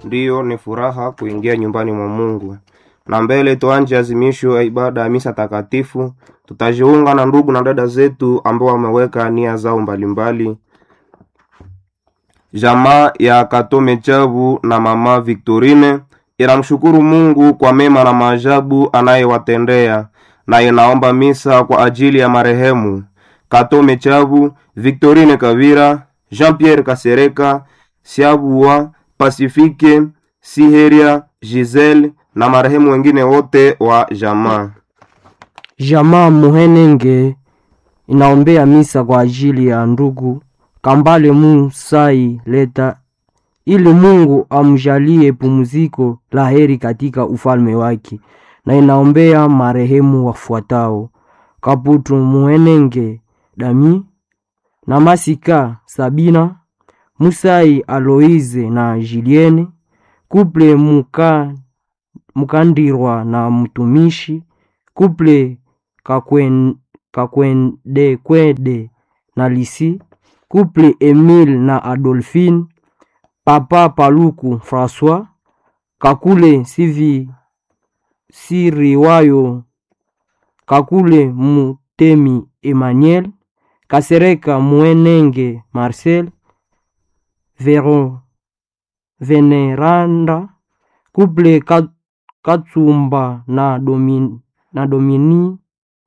Ndiyo, ni furaha kuingia nyumbani mwa Mungu. Na mbele tuanje azimisho ya ibada ya misa takatifu, tutajiunga na ndugu na dada zetu ambao wameweka nia zao mbalimbali. Jamaa ya Katome Chabu na mama Victorine inamshukuru Mungu kwa mema na maajabu anayewatendea na inaomba misa kwa ajili ya marehemu Katome Chabu, Victorine Kavira, Jean-Pierre Kasereka, Siabua, Pasifike, Siheria, Giselle na marehemu wengine wote wa jamaa. Jamaa Muhenenge inaombea misa kwa ajili ya ndugu Kambale Musai Leta ili Mungu amjalie pumziko la heri katika ufalme wake, na inaombea marehemu wafuatao: Kaputu Muhenenge Dami na Masika Sabina, Musai Aloize na Julienne, Kuple Muka, Mukandirwa na mtumishi, Kuple Kakwen, Kakwendekwede na Lisi, Kuple Emile na Adolphine, Papa Paluku François, Kakule Sivi Siriwayo, Kakule Mutemi Emmanuel, Kasereka Mwenenge Marcel, Vero Veneranda, Kuple Kat- Katsumba na, Domin, na Dominina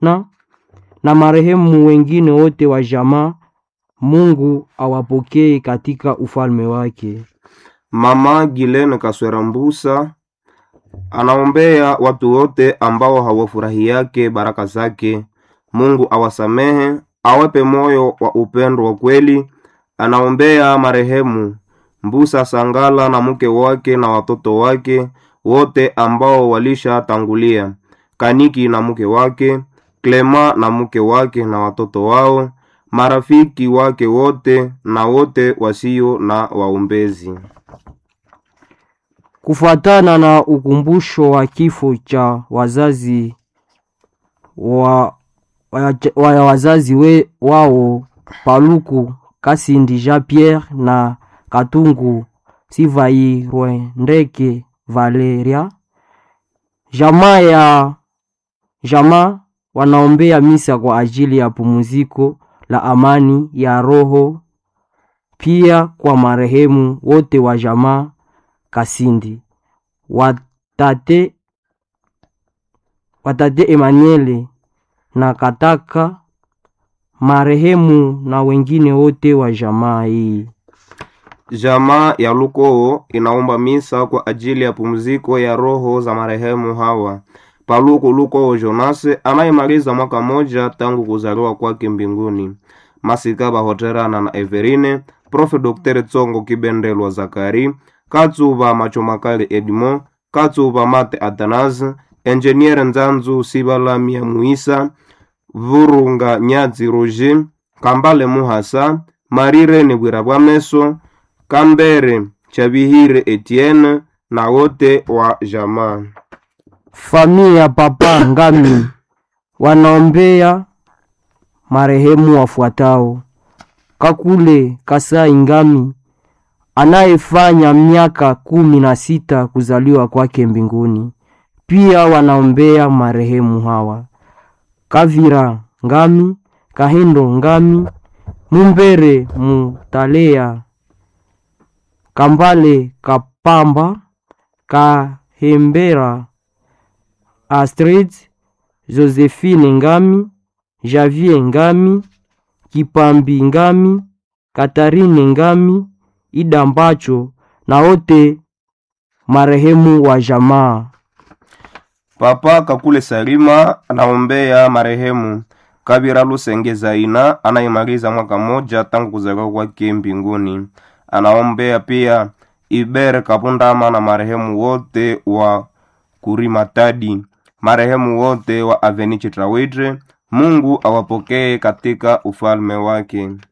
na marehemu wengine wote wa jamaa. Mungu awapokee katika ufalme wake. Mama Gilene Kaswera Mbusa anaombea watu wote ambao hawafurahi yake baraka zake. Mungu awasamehe, awape moyo wa upendo wa kweli. Anaombea marehemu Mbusa Sangala na mke wake na watoto wake wote ambao walishatangulia, Kaniki na mke wake, Klema na mke wake na watoto wao, marafiki wake wote na wote wasio na waombezi. Kufuatana na ukumbusho wa kifo cha wazazi wa, wa, wa wazazi we, wao Paluku Kasindi Jean Pierre na Katungu Sivairwendeke Valeria, jamaa ya jamaa wanaombea misa kwa ajili ya pumziko la amani ya roho, pia kwa marehemu wote wa jamaa Kasindi watate, watate Emmanuel na Kataka marehemu na wengine wote wa jamaa hii. Jamaa ya Lukoo inaomba misa kwa ajili ya pumziko ya roho za marehemu hawa: Paluku Lukoo Jonase anayemaliza mwaka moja tangu kuzaliwa kwake mbinguni, Masika Bahoterana na Everine, Profe Dr. Tsongo Kibendelwa Zakari, Katsuba Machomakali Edmond, Katsuba Mate Athanase, Enjeniere Nzanzu Sibalamia Muisa, Vurunga Nyatsi Roger, Kambale Muhasa, Marirene Bwirabwameso, Kambere Chabihire Etienne na wote wa jamaa. Familia ya Papa Ngami wanaombea marehemu wafuatao: Kakule Kasai Ngami anayefanya miaka kumi na sita kuzaliwa kwake mbinguni. Pia wanaombea marehemu hawa: Kavira Ngami, Kahindo Ngami, Mumbere Mutalea, Kambale Kapamba, Kahembera Astrid, Josephine Ngami, Javier Ngami, Kipambi Ngami, Katarine Ngami, Ida Mbacho na wote marehemu wa jamaa. Papa Kakule Salima anaombea marehemu Kabira Lusenge Zaina anayemaliza mwaka moja tangu kuzaliwa kwake mbinguni. Anaombea pia Iber Kapundama na marehemu wote wa Kurimatadi, marehemu wote wa Aveni Chitrawidre. Mungu awapokee katika ufalme wake.